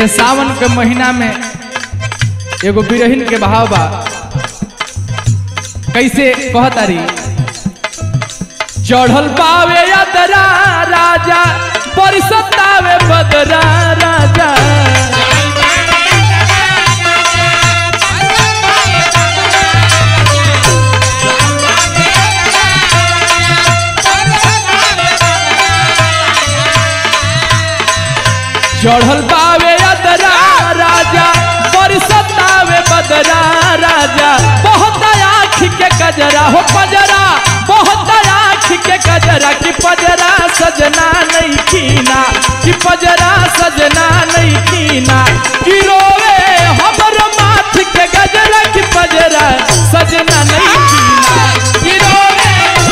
ये सावन के महीना में एगो बिरहिन के भाव बा कैसे कहतारी चढ़ल पावे यादरा राजा परिसतावे बदरा राजा चढ़ल पावे यादरा राजा परिसतावे बदरा राजा बहुत आँख के कजरा हो पजरा बहुत आँख के कजरा कि पजरा सजना नहीं कीना कि पजरा सजना नहीं कीना कि रोवे हमर माथ के गजरा कि पजरा सजना नहीं कीना कि रोवे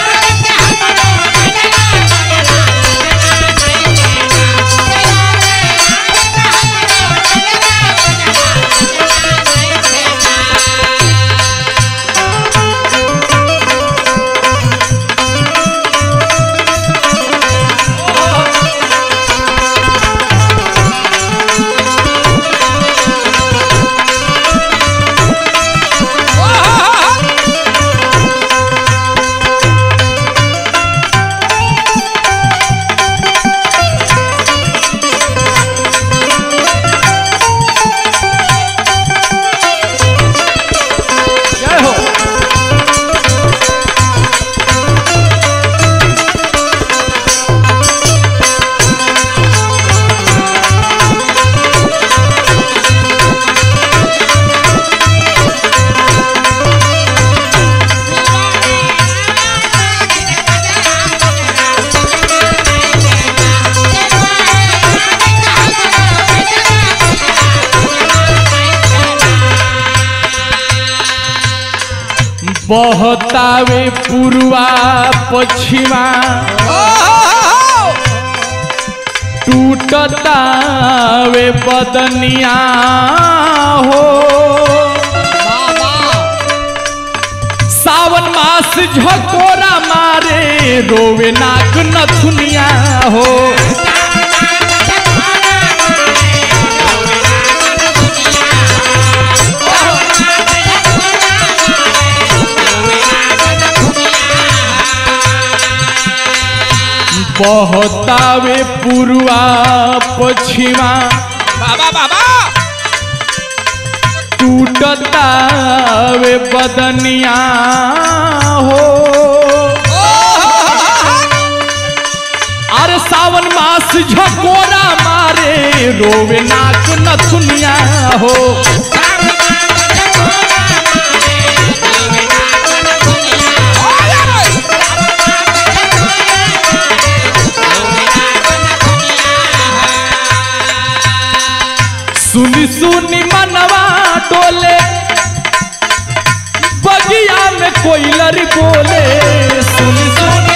जय हो बहतावे पूर्वा पश्चिमा टूटतावे बदनिया हो सावन मास झकोरा मारे रोवे नाक नथुनिया हो बहतावे पूर्वा पश्चिमा बाबा बाबा टूटतावे बदनिया हो अरे सावन मास झकोरा मारे रोवे नाक नथुनिया हो सुनी सुनी मनवा टोले बगिया में कोई लरी बोले सुनी सुनी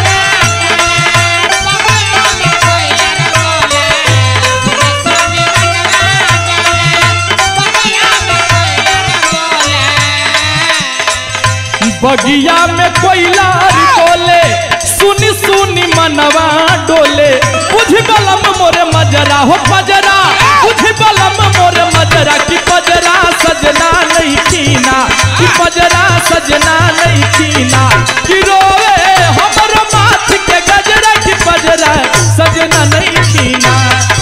बगिया में कोई लारी बोले सुनी सुनी मनवा डोले बुझ बलम मोरे मजरा हो पजरा बुझ बलम मोरे मजरा की पजरा सजना नहीं कीना की पजरा सजना नहीं कीना कि रोवे हमर माथ के गजरा की पजरा सजना नहीं कीना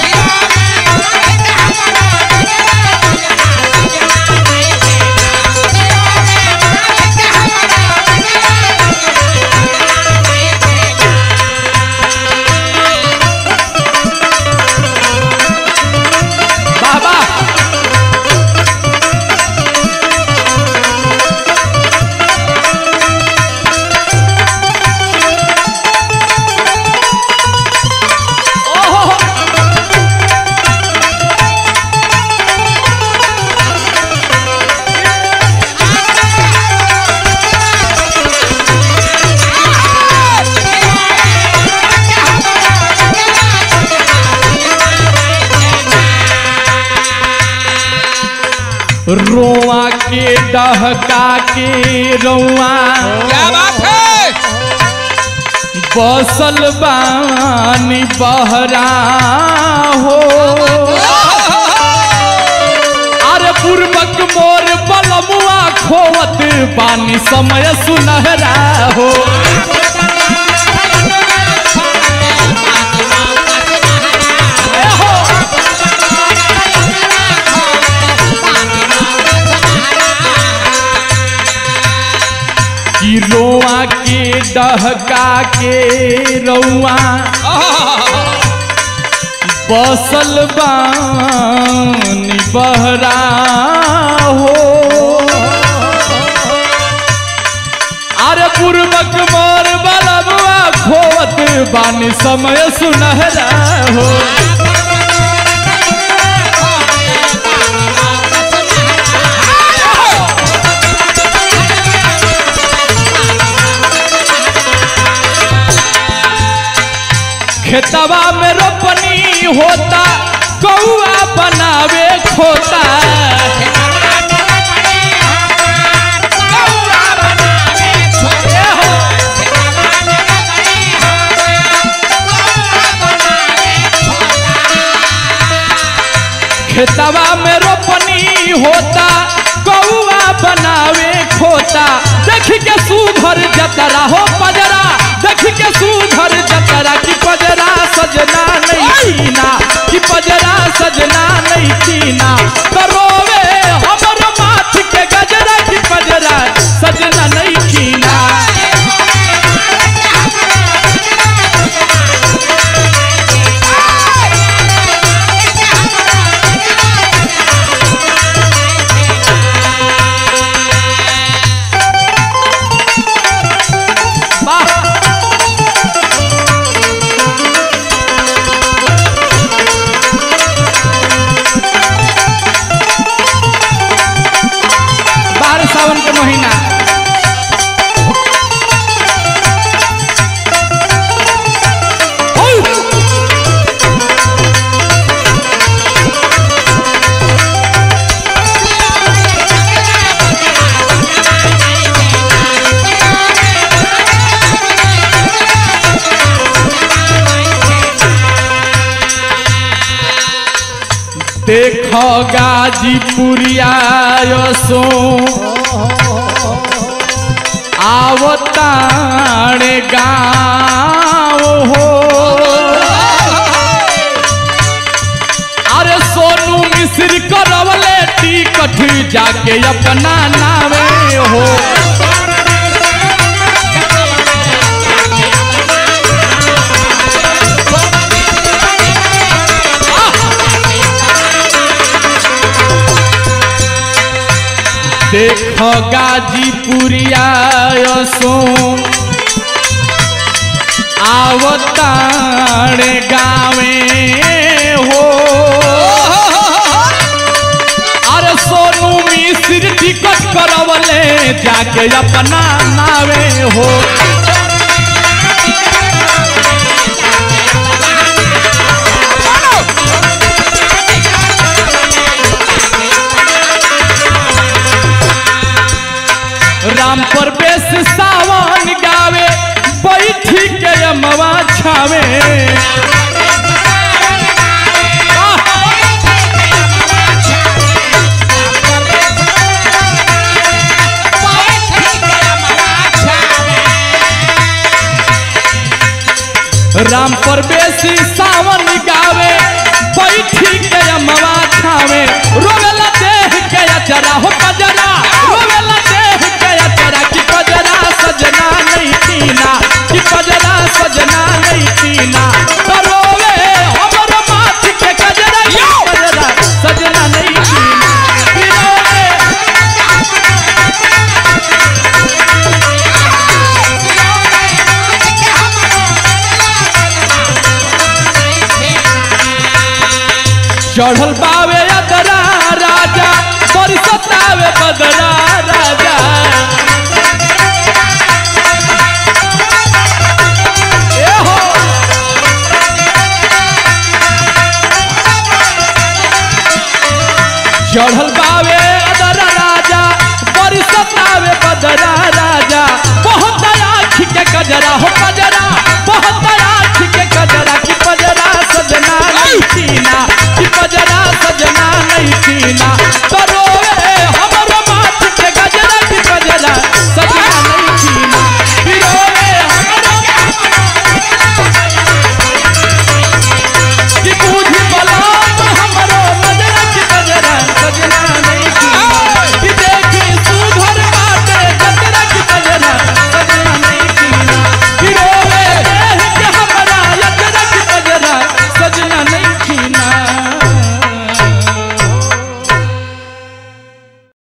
बाबा ओहो रोआ के डहका के रौआ क्या बात है बसल बानी बहरा हो पूर्वक मोर बलमुआ खोवत बानी समय सुनहरा हो ए हो कि रोआ के डहका के रौआ बसल बानी बहरा हो अरे पूर्वक मोर बलबुआ खोवत बानी समय सुनहरा हो खेतवा में रोपनी होता कौआ बनावे खोता ए हो खेतवा में रोपनी होता कौआ बनावे खोता देख के सुधर जतरा हो पजरा देख के सुधर जतरा की पजरा सजना नहीं कीना कि पजरा सजना नहीं कीना करोवे हमर माथ के गजरा की पजरा सजना नहीं कीना वाह बारह सावन के महीना ओह! देख गाजीपुरिया सो आवताणे गाँव हो अरे सोनू मिश्र करवले टिकट जाके अपना नावे हो देख गाजीपुरिया सो आवताणे गावे हो अरे सोनू मिश्र टिकट करवले जाके अपना नावे हो राम परवेश सावन गावे बैठी के अमवा छावे राम परवेश सावन गावे बैठी के अमवा छावे रोवेला देह के अचरा हो पजरा रोवेला देह के अचरा की पजरा सजना नहीं पीना की पजरा सजना नहीं पीना रोवे हमर माथ के गजरा की पजरा सजना नहीं पीना कि रोवे चढ़ल बावे अदरा राजा बरसतावे बदरा राजा ए हो चढ़ल बावे अदरा राजा बरसतावे बदरा राजा बहुत आँख के गजरा हो गजरा बहुत आँख के गजरा की पजरा सजना नहीं पीना की पजरा सजना नहीं पीना